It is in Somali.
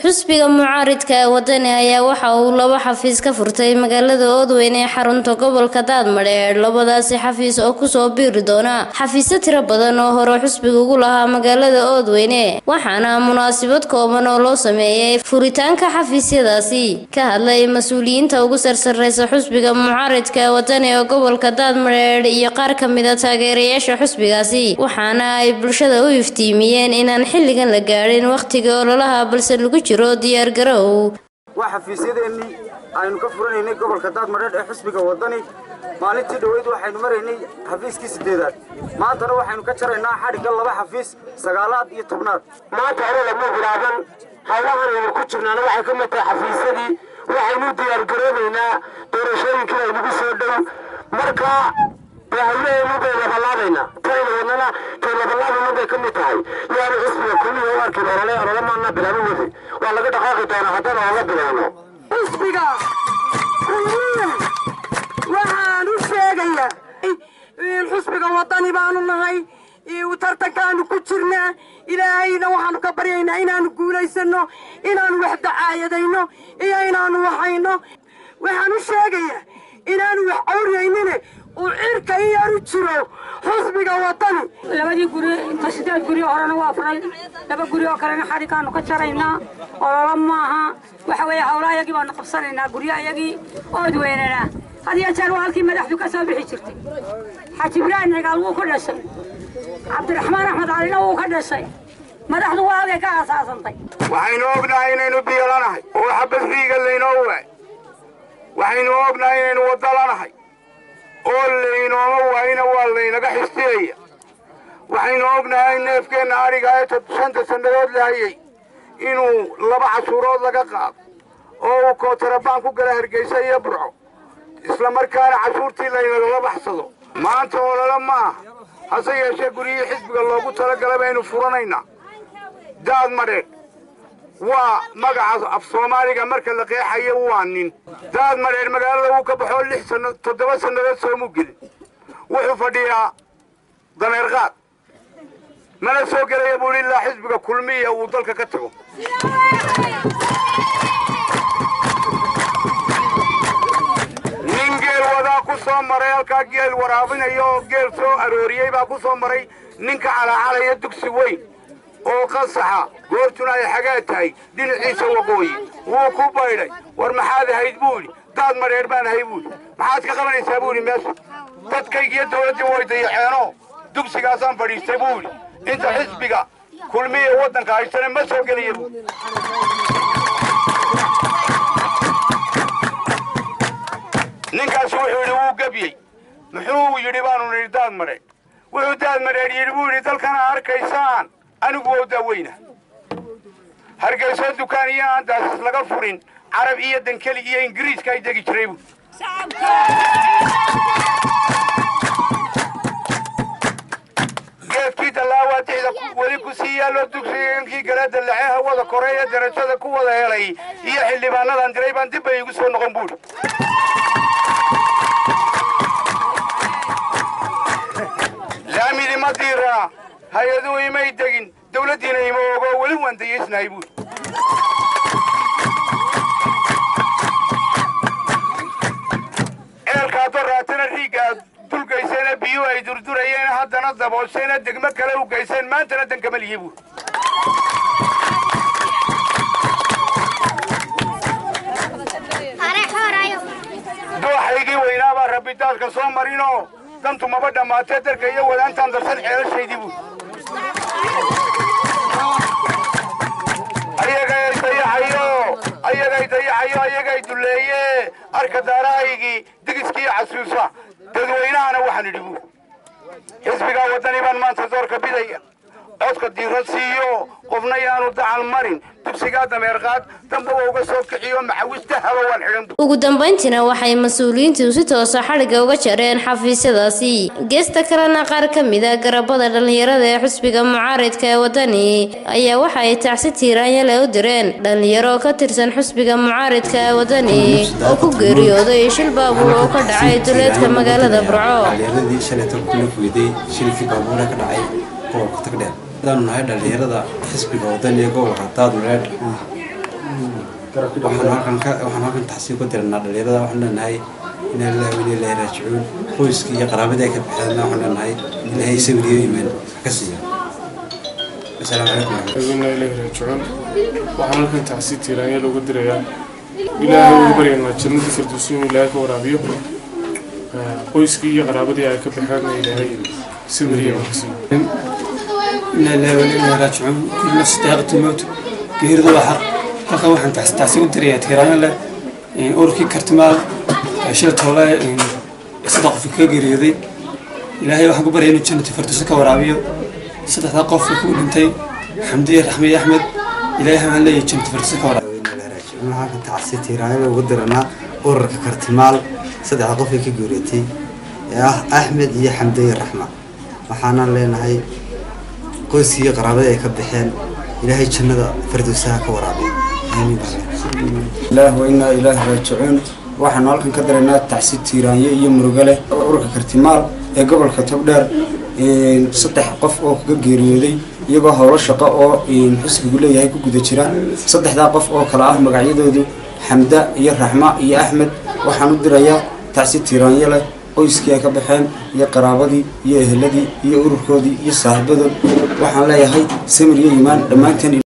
xusbiga mucaaridka ee wadani ayaa waxa uu laba xafiis ka furtay magaalada oodweyne ee xarunta gobolka daadmadheer labadaasi xafiis oo kusoo biiri doona xafiisyo tiro badan oo hore xusbiga ugu lahaa magaalada oodweyne waxaana munaasabad kooban oo loo sameeyey furitaanka xafiisyadaasi ka hadlay mas-uuliyiinta ugu sarsareysa xusbiga mucaaridka ee wadani ee gobolka daadmadheer iyo qaar ka mida taageerayaasha xusbigaasi waxaana ay bulshada u iftiimiyeen inaan xilligan la gaadhin wakhtiga ololaha balse lagu jiro diyaargarow waa xafiisyadeennii aynu ka furanaynay gobolka daadmadheer ee xusbiga wadani maalintii dhoweyd waxaynu maraynay xafiiskii siddeedaad maantana waxaynu ka jaraynaa xadhigga laba xafiis sagaalaad iyo tobnaad maanta hore lama bilaaban hawlahan aynu ku jirnaana waxay ka mid tahay xafiisyadii waxaynu diyaargaroobaynaa doorashooyinkii aynagu soo dhow marka dee hawlaheenu bay labalaabaynaa tayna wadnana tay labalaabayna bay ka mid tahay yaanu xisbiga kullihi u arkin olole olole maana bilaabo wadi waa laga dhaqaaqi doonaa haddana ooga bilaabno xisbiga kulliya waxaan u sheegayaa xusbiga wadani baanu nahay tartankaanu ku jirnaa ilaahayna waxaanu ka baryaynaa inaanu guulaysano inaanu wax dacaayadayno iyo inaanu waxayno waxaan u sheegayaa inaanu wax cawriyaynine uu cirka iyaanu jiro xusbiga wadani labadii guri inta sideed guri horena waa furay laba guri oo kalena xadhiggaanu ka jaraynaa ololo maaha waxa weeye hawla ayagii baanu qabsanaynaa guryo ayagii oodweynana had iyo jeer waa halkii madaxdu ka soo bixi jirtay xaaji ibraahim cigaal wuu ka dhashay cabdiraxmaan axmed calina wuu ka dhashay madaxdu waa halkay ka aasaasantay waxaynu ognahay inaynu biyolanahay oo xabadriiga laynoo waay waxaynu ognahay inaynu wadalanahay oo laynooma waayina waa laynaga xistiyaya waxaynu ognahay neefkeenna adhiga ee shanta sannadood lahayay inuu laba cashuurood laga qaado oo uu kootarabaan ku gala hargeysa iyo burco isla markaana cashuurtii laynagala baxsado maanta olole ma aha hase yeeshee guryihii xisbiga loogu talagalay baynu furanaynaa daad madheedh waa magaca af soomaaliga marka la qeexayo waa nin daad madheer magaalada wuu ka baxoo lix sanno toddoba sannadood soomuu gelin wuxuu fadhiyaa dameer qaad mana soo gelaya buuhi ilaa xisbiga kulmiya uu dalka ka tago nin geel wadaa ku soo maray halkaa geel waraabinaya oo geel soo arooriyey baa ku soo maray ninka calaacalaya dugsi weyn oo qasaxa goortuna ay xagaa tahay dhinaciisa waqooyi wuu ku baydhay war maxaad ahayd buu idhi daad madheer baan ahay buu idhi maxaad ka qabanaysaa buu idhi meesha dadkaygiyo dawladdii way dayaxeenoo dugsigaasaan fadhiistay buu idhi inta xisbiga kulmiya waddanka haystana ma soo gelaya buu ninkaasi wuxuu yidhi wuu gebyey muxuu yidhi baanu nidhi daad madheer wuxuu daad madheer yidhi buu yidhi dalkana arkaysaan anigu waa daaweyna hargeyso dukaan iyo aan daasis laga furin carab iyo dankeli iyo ingiriiska ay degi jiray buu geedkii dallaawaa dixda weli ku sii yaallo dugsigankii gala dallace hawada kore ee darajada ku wada helay iyo xildhibaanadan diray baan dib bay igu soo noqon buuri laamidi ma diiraa hay-aduhu imay degin dawladdiina ima ogo weli waan dayaysnahay buuri eelkaadoo raatana riigga aad dulgayseena biyuhu ay durdurayeen haddana dabooshayna degmo kale u gayseen maantana dankama lihi buuri dooxaygii weynaabaa rabbi daadka soo marinoo dantu maba dhammaatee darka iyo wadaantaan darsan ceelashaydii buuri ayagay dayaxayo ayagay dayaxayo ayagay duleeye arka daarahaygii digiskii casuusa dadweynahana waxaan idhi buuri xisbigaa waddani baan maanta doorka bidaya codka diiro siiyo qofna yaanu dacal marin dugsigaa dameerqaad damba waa uga soo kiciyo maxawista haba waan xidhan ugu dambayntiina waxay mas-uuliyiintu si toosa xadhigga uga jareen xafiisyadaasi geesta kalena qaar ka mida garabada dhallinyarada ee xusbiga mucaaridka ee wadani ayaa waxa ay tacsi tiiraanyale u direen dhallinyaro ka tirsan xusbiga mucaaridka ee wadani oo ku geeriyooday shil baabuur oo ka dhacay duleedka magaalada burco dhallinyaradii shalayto kuna fuiday shilkii baabuura ka dhacay gobolka tagdheer adaanu nahay dhallinyarada xisbiga wadani ee gobolka daadmareedh waxaan halkan ka waxaan halkan taxsiin ku diranaa dhalinyarada waxaan leenahay inaa lillahi wa inaa ilaahi raajicuun qoyskii iyo qaraabadii ay ka baxeenna waxaan leenahay in ilaahay sawiriyo imaan ka siiya asalaamu calaykum inaa ilaahi raajicuun waxaan halkan tacsi tiiraanya looga dirayaa ilaahay ugu baryaynaa jannada firdowsi inuu ilaahay ka waraabiyo qoyskii iyo qaraabadii ay ka baxeenna ilaahay sawiriyo imaan ka siiyo إنا لله وإنا إليه راجعون كل نفس ذائقة الموت geeridu waa xaq halkan waxaan taas taasi u dirayaa tiiraan leh ururkii kartimaal shil toole saddex qof ka geeriyooday ilaahay waxaan ku baryay inuu jannati firdowsi ka waraabiyo saddexdaa qof ku dhintay xamdiye raxmiye axmed ilaahay waxaan leeyahay jannati firdowsi ka waraabiyo waxaan ka tacsi tiiraanyada ugu diranaa ururka kartimaal saddexda qof ee ka geeriyootay ee ah axmed iyo xamdiye raxma waxaana leenahay qoyskii iyo qaraabadii ay ka baxeen ilaahay jannada firdowsaha ka waraabiyo aamiin ilaah wa inaa ilaahi raajicuun waxaanu halkan ka daraynaa tacsi tiiraanye iyo murugo leh ururka kartimaal ee gobolka togdheer saddex qof oo kaga geeriyooday iyagoo howlo shaqo oo xusbigu leeyahay ku guda jira saddexdaa qof oo kale ah magacyadoodu xamda iyo raxma iyo axmed waxaan u dirayaa tacsi tiiraanye leh qoyskii ay ka baxeen iyo qaraabadii iyo eheladii iyo ururkoodii iyo saaxiibadood waxaan leeyahay samir iyo imaan dhammaanteen